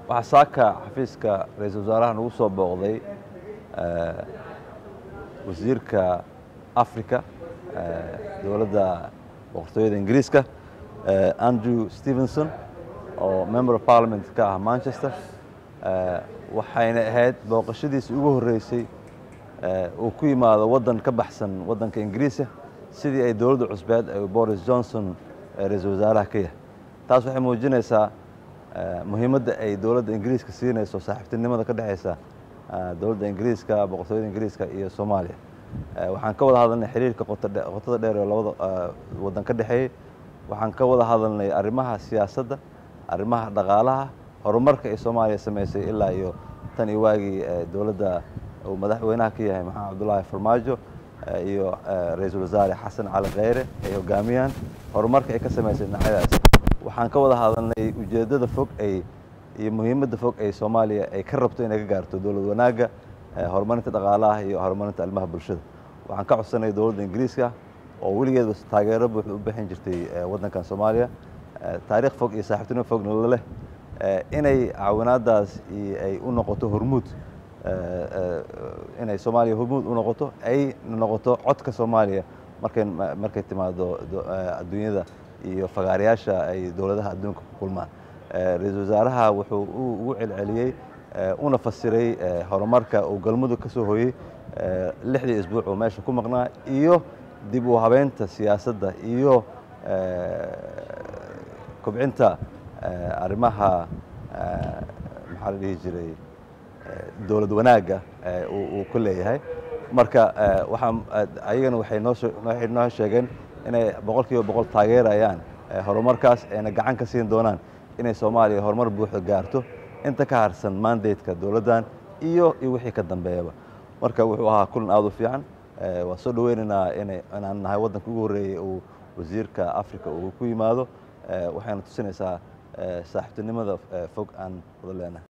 waxaa saaka xafiiska ra-iisul wasaaraha nagu soo booqday wasiirka africa dowladda boqortooyada ingiriiska andrew stevenson oo member of parliament ka ah manchester waxayna ahayd booqashadiisi ugu horreysay uu ku yimaado waddan ka baxsan waddanka ingiriiska sidii ay dowladda cusbeed ay boris johnson ra-iisul wasaaraha ka yahay taas waxay muujinaysaa muhiimadda ay dowladda ingiriiska siinayso saaxiibtinimada ka dhexaysa dowladda ingiriiska boqortooyada ingiriiska iyo soomaaliya waxaan ka wada hadalnay xiriirka qotada dheer oo labada waddan ka dhexeeyey waxaan ka wada hadalnay arrimaha siyaasadda arrimaha dhaqaalaha horumarka ay soomaaliya samaysay ilaa iyo tan iyo waagii dowladda uu madaxweynaha ka yahay maxamed cabdullaahi farmaajo iyo ra-iisul wasaare xasan cali kheyre ay hogaamiyaan horumarka ay ka samaysay dhinacyadaas waxaan ka wada hadalnay ujeeddada fog ay iyo muhiimadda fog ay soomaaliya ay ka rabto inay ka gaarto dowlad wanaagga horumarinta dhaqaalaha iyo horumarinta arrimaha bulshada waxaan ka codsanay dowladda ingiriiska oo weligeedba taageero buuxda u bixin jirtay waddankan soomaaliya taariikh fog iyo saaxiibtinimo fogna la leh inay caawinaadaas ay u noqoto hormuud inay soomaaliya hormuud u noqoto ay noqoto codka soomaaliya markay markay timaado adduunyada iyo fagaarayaasha ay dowladaha adduunka ku kulmaan ra-iisul wasaaraha wuxuu ugu celceliyey una fasiray horumarka uu galmudug ka soo hoyey lixdii isbuuc oo meesha ku maqnaa iyo dib u habeynta siyaasadda iyo kobcinta arrimaha maxaa la dhihi jiray dowlad wanaagga uu ku leeyahay marka waxaa ayagana waxay noo waxay noo sheegeen inay boqol kiiba boqol taageerayaan horumarkaas ayna gacan ka siin doonaan inay soomaaliya horumar buuxda gaarto inta ka harsan mandateka dowladdan iyo iyo wixii ka dambeeyaba marka wuxuu ahaa kulan aad u fiican waa soo dhaweynaynaa ina inaan nahay waddanka ugu horreeyey uu wasiirka africa uu ku yimaado waxayna tusinaysaa saaxiibtinimada fog aan wada leenahay